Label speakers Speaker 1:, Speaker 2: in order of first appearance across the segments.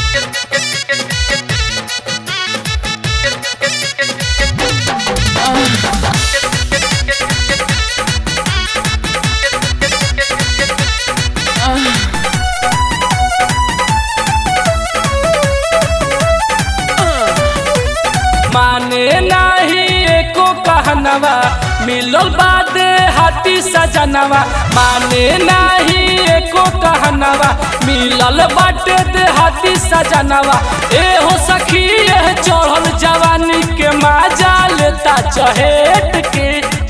Speaker 1: माने नाही एको कहनवा मिलल बादे हाथी सजनवा माने नाही एको कहनवा मिलल बाटे दे हाथी सजनवा ए हो सखी ए चढ़ल जवानी के माजा लेता चहेट के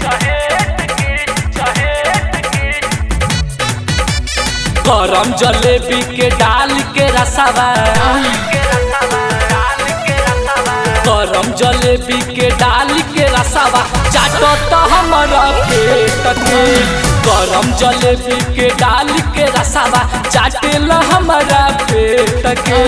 Speaker 1: गरम जलेबी के डाल के रसावा गरम जलेबी के डाल के रसावा चाटो तो हमारा पेट के गरम जलेबी के डाल के रसावा चाटेला हमारा पेट के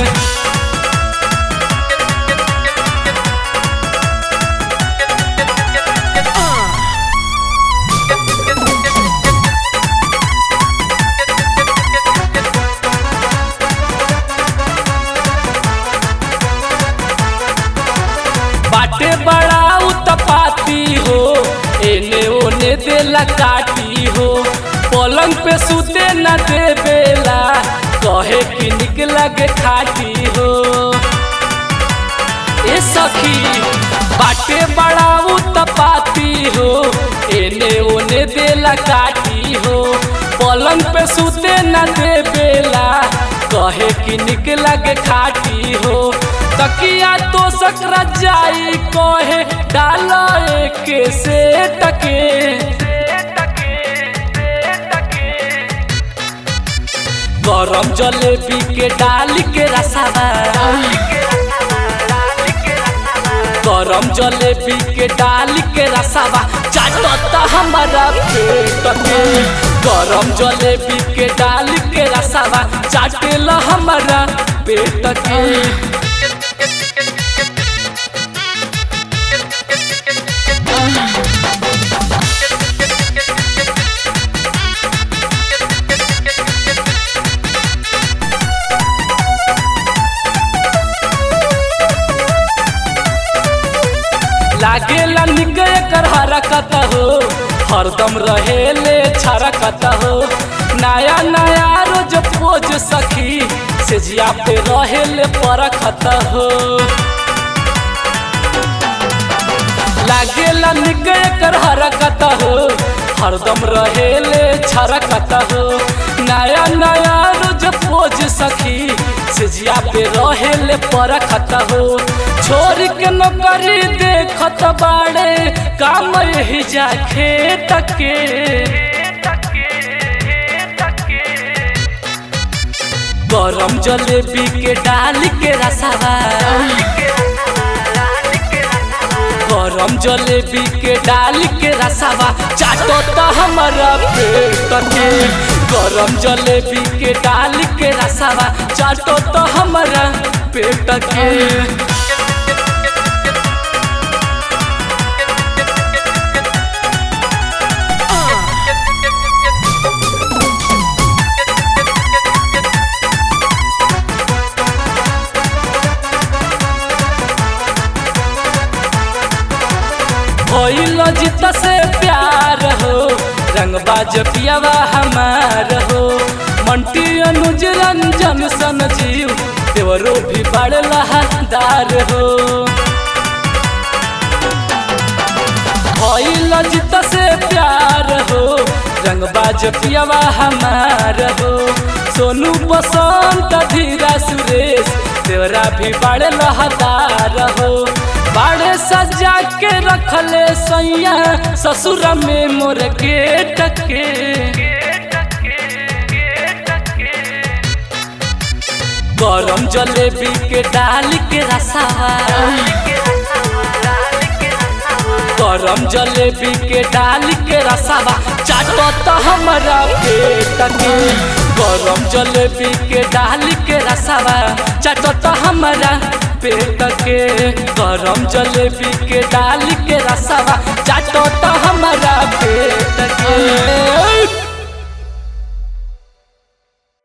Speaker 1: बाटे बड़ा उत्पाती हो एने ओने देला काटी हो पलंग पे सुते न देवेला कहे कि निक लगे खाटी हो ए सखी बाटे बड़ा उत्पाती हो एने ओने देला काटी हो पलंग पे सुते न देवेला कहे कि निक लगे खाटी हो तकिया तो सकरा जाई कहे डालो एक से टके गरम जलेबी के डाल के रसावा गरम जलेबी के डाल के रसावा चाटता हमारा पेट के गरम जलेबी के डाल के रसावा चाटेला हमारा पेट के लागेला निके कर हरकत हो हरदम रहेले छरकत हो नया नया रोज पोज सखी से जिया पे रहेले परखत हो लागेला निके कर हरकत हो हरदम रहेले छरकत हो नया नया रोज पोज सखी से जिया पे रहेले परखत हो छोड़ के नौकरी देखत बाड़े काम ही जा खेत के गरम जलेबी के डाल के रसावा गरम जलेबी के डाल के रसावा चाटो तो हमारा पेट के गरम जलेबी के डाल के रसावा चाटो तो हमारा पेट के भइल जित से प्यार हो रंगबाज पियावा हमार हो मंटी अनुज रंजन सन जीव देवरो भी बड़ लहादार हो भइल जित से प्यार हो रंगबाज पियावा हमार हो सोनू बसंत धीरा सुरेश देवरा भी बड़ लहदार हो बाड़े सजा के रखले सैया ससुर में मोर के टके गरम जलेबी के डाल के रसावा गरम जलेबी के डाल के रसावा चाटो तो हमारा पेट के गरम जलेबी के डाल के रसावा चाटो तो हमारा पेट के गरम जलेबी के डाल के रसावा चाटो तो हमारा पेट के